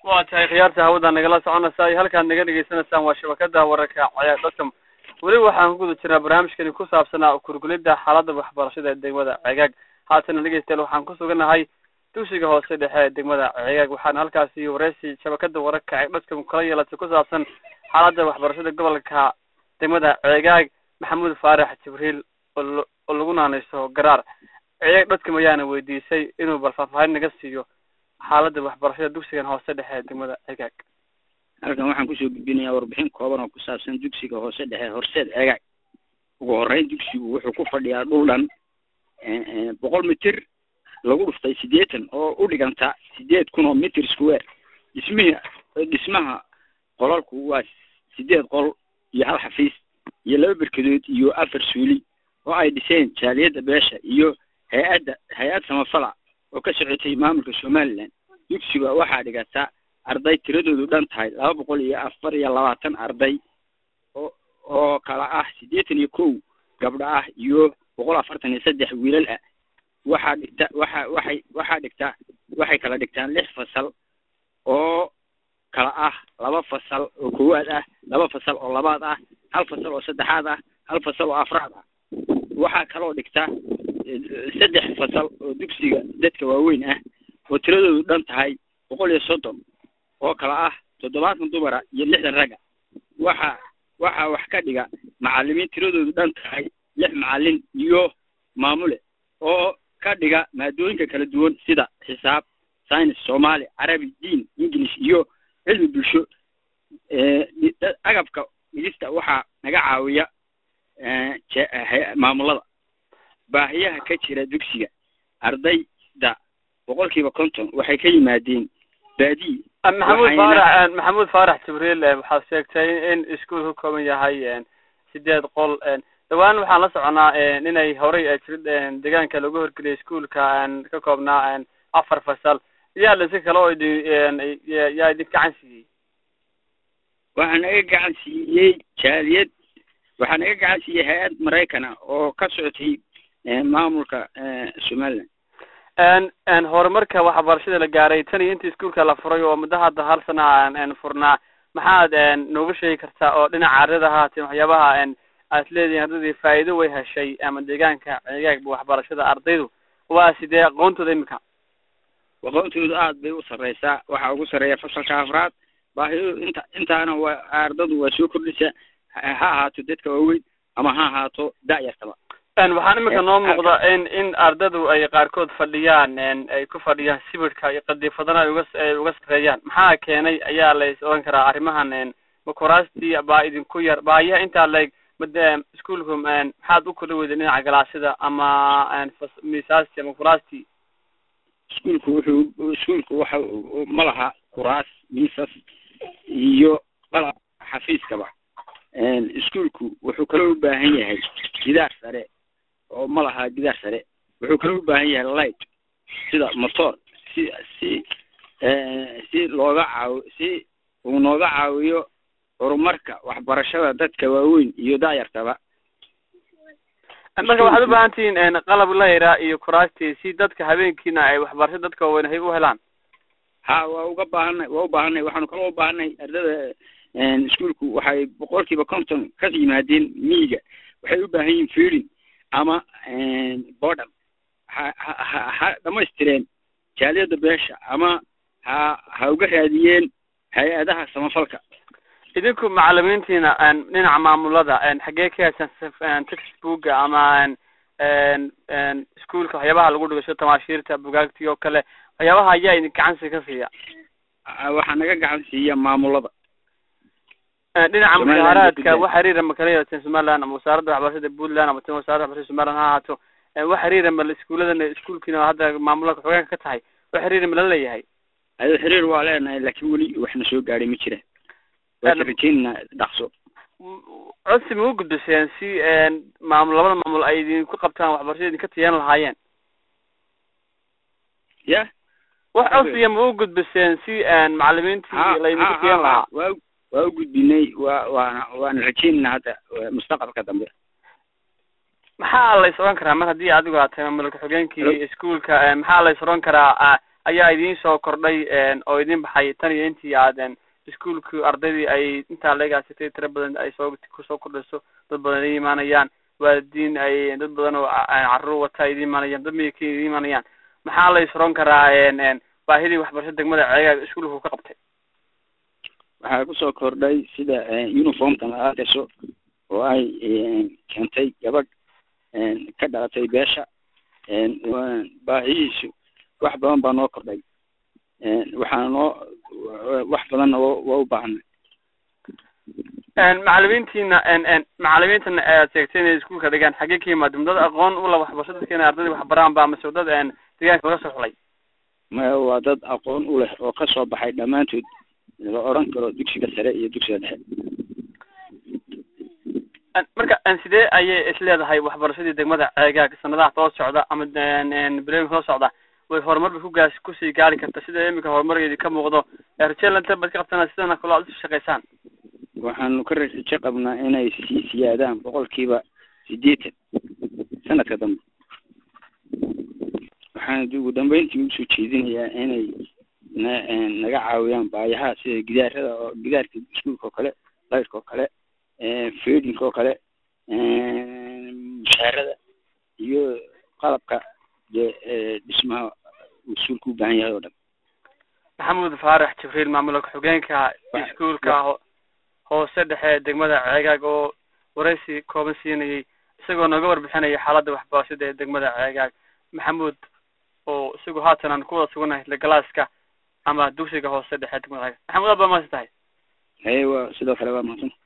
waa tahay khiyaarta hawada nagala soconaysaa iyo halkaad naga dhegeysanaysaan waa shabakada wararka cayaar dhasam weli waxaan ku guda jirnaa barnaamijkani ku saabsanaa kurgulida xaaladda waxbarashada ee degmada cegaag haatana dhegeystayaal waxaan ku suganahay dugsiga hoose dhexe ee degmada cegaag waxaana halkaasi wareysi shabakada wararka cayaar dhasam kala yeelatay ku saabsan xaaladda waxbarashada gobolka degmada cegaag maxamuud faarax jibriil oo oo lagu naaneyso garaar cegaag dhadkam ayaana weydiisay inuu bal faahfaahin naga siiyo xaaladda waxbarashada dugsigan hoose dhexe ee degmada cegaag halkan waxaan kusoo gudbinayaa warbixin kooban oo ku saabsan dugsiga hoose dhexe horseed cegaag ugu horeyn dugsigu wuxuu ku fadhiyaa dhul dhan boqol mitir lagu dhuftay siddeetan oo u dhiganta sideed kun oo mitir square dhismihi dhismaha qolalku waa sideed qol iyo hal xafiis iyo laba berkadood iyo afar suuli oo ay dhiseen jaaliyadda beesha iyo hay-adda hay-ad samafala oo ka socotay maamulka somaliland dugsiga waxaa dhigata arday tiradoodu dhan tahay laba boqol iyo afar iyo labaatan arday oo oo kala ah siddeetan iyo kow gabdho ah iyo boqol afartan iyo saddex wiilal ah waxaa dhigta waxa waxay waxaa dhigta waxay kala dhigtaan lix fasal oo kala ah laba fasal oo koowaad ah laba fasal oo labaad ah hal fasal oo saddexaad ah hal fasal oo afraad ah waxaa kaloo dhigta saddex fasal oo dugsiga dadka waaweyn ah oo tiradoodu dhan tahay boqol iyo soddon oo kala ah toddobaatan dumara iyo lixdan ragga waxa waxaa wax ka dhiga macalimiin tiradoodu dhan tahay lix macalin iyo maamule oo ka dhiga maadooyinka kala duwan sida xisaab science soomaali carabi diin english iyo cilmi bulsho agabka dhigista waxaa naga caawiya maamulada baahiyaha ka jira dugsiga ardayda boqolkiiba konton waxay ka yimaadeen baadiyi maxamuud faarax maxamuud faarax jibriil waxaad sheegtay in iskuol ka kooban yahay sideed qol dhawaan waxaan la soconaa inay horey jira deegaanka lagu horgeliyay iskuolka ka koobnaa afar fasal yaa lasi kale oo idin yaa idin gacan siiyey waxaa naga gacan siiyey jaaliyad waxaa naga gacan siiyey hay-ad maraykana oo ka socotay maamulka somaliland horumarka waxbarashada la gaaray tan iyo intii iskuolka la furay oo muddo hadda hal sana furnaa maxaad nooga sheegi kartaa oo dhinaca ardada haateen waxyaabaha aad leedihin ardadii faa'iido way heshay ama deegaanka cegaagba waxbarashada ardaydu waa sidee aqoontooda imika aqoontoodu aad bay u sarreysaa waxaa ugu sarreeya fasalka afraad baahidu inta intaana waa ardadu waa soo kordhisa ha ahaato dadka waaweyn ama ha ahaato da-yartaba waxaan imika noo muuqda in in ardadu ay qaarkood fadhiyaan ay ku fadhiyaan sibirhka iyo qadiifadana ay uga ay uga sarreeyaan maxaa keenay ayaa la is oran karaa arrimahan makuraastii baa idinku yar baahiyaha intaa leeg made iskuolku maxaad u kala weyday dhinaca galaasida ama miisaasti ama kuraastii iskuolku wuxuu iskuolku waxa ma laha kuraas miisas iyo qalab xafiiskaba iskuolku wuxuu kaloo u baahan yahay gidaar sare oo ma laha gidaar sare wuxuu kaloo u baahan yahay light sida motor si si si looga caawi si uu nooga caawiyo horumarka waxbarashada dadka waaweyn iyo daayartaba marka waxaad u baahan tihiin qalab layra iyo kuraastii si dadka habeenkiina ay waxbarasho dadka waaweyn hay u helaan ha waa uga baahanay waa u baahanay waxaanu kaloo u baahanay ardada iskuolku waxay boqolkiiba konton ka yimaadeen miyiga waxay u baahan yihiin feeding ama bodham ha ha ha dhamaystireen jaaliyadda beesha ama ha ha uga raadiyeen hay-adaha samafalka idinku macalimiintiina dhinaca maamulada xaggee ka heshaan textbooka ama iskuolka waxyaabaha lagu dhigasho tamaashiirta bugaagtii oo kale waxyaabaha ayaa idin gacansi ka siiya waxaa naga gacan siiya maamulada dhinaca mushaaraadka wax xiriira ma kala yeelateen somaliland ama wasaaradda waxbarashada puntland ama tan wasaaradda waxbarashada somaliland ha ahaato wax xiriira ma iskuuladana iskuolkiina hadda maamulada xogeenka ka tahay wax xiriira ma la leeyahay ado xiriir waa leenahay laakiin weli waxna soo gaadhay ma jira waa rajeynana dhaqso codsi ma u gudbiseen si maamul labada maamul ay idinku qabtaan waxbarashada idinka tiyan lahaayeen ya wax codsiya ma u gudbiseen si macalimiintii laydinku tiyan lahaa waa waa u gudbinay waa waana waana rajeynana hadda mustaqbalka dambe maxaa la is oran karaa mar haddii adigu aad tahay maamulka xogeenkii iskuolka maxaa la is oran karaa ayaa idiin soo kordhay oo idin baxay tan iyo intii aad iskuolkii ardaydii ay intaa leegaasatay tiro badan ay soo kusoo kordhayso dad badan ay imaanayaan waalidiin ay dad badan oo carruur wata ay idin imaanayaan dad miyakii idin imaanayaan maxaa la isron karaa baahidii waxbarasho degmada ceegaag iskuolku ka qabtay waxaa kusoo kordhay sida uniformkan la arkayso oo ay keentay gabadh ka dhalatay beesha baahiyihiisu wax badan baa noo kordhay waxaana noo wax badanna waa u baahanay macalimiintiina macalimiintana aad sheegtay inay iskuolka dhigaan xaggee ka yimaadeen dad aqoon ula waxbarasho dadka inay ardayda waxbaraan ba amase dad deegaanka laga soo xulay maya waa dad aqoon u leh oo kasoo baxay dhammaantood la oran karo dugsiga sare iyo dugsiga dhexe marka sidee ayay isleedahay waxbarashadii degmada ceegaag sanadaha soo socda ama bilooyinka soo socda way horumar bay kugaas kusii gaari karta sida iminka horumargeedi ka muuqdo rajeelanta baad ka qabtana sidana kalo aad usi shaqaysaan waxaanu ka raje qabnaa inay sii siyaadaan boqolkiiba sideetan sanadka dambe waxaan ugu dambeyntii usoo jeedinayaa inay na naga caawiyaan baayaha sida gidaarada oo gidaarka iskuolka oo kale layrka oo kale fedinka oo kale mushaarada iyo qalabka dee dhismaha iskuolka u baahan yahay oo dhan maxamuud faarax jibriil maamula ku-xigeenka iskuolka hoose dhexe degmada ceegaag oo waraysi kooban siinayay isagoo nooga warbixinaya xaaladda waxbarashada ee degmada ceegaag maxamuud oo isagu haatan aan ku wada suganahay galaaska ama dugsiga hoose dhexe degmada ceegaag maxamuud aad baa mahadsan tahay haye waa sidoo kale waa mahadsan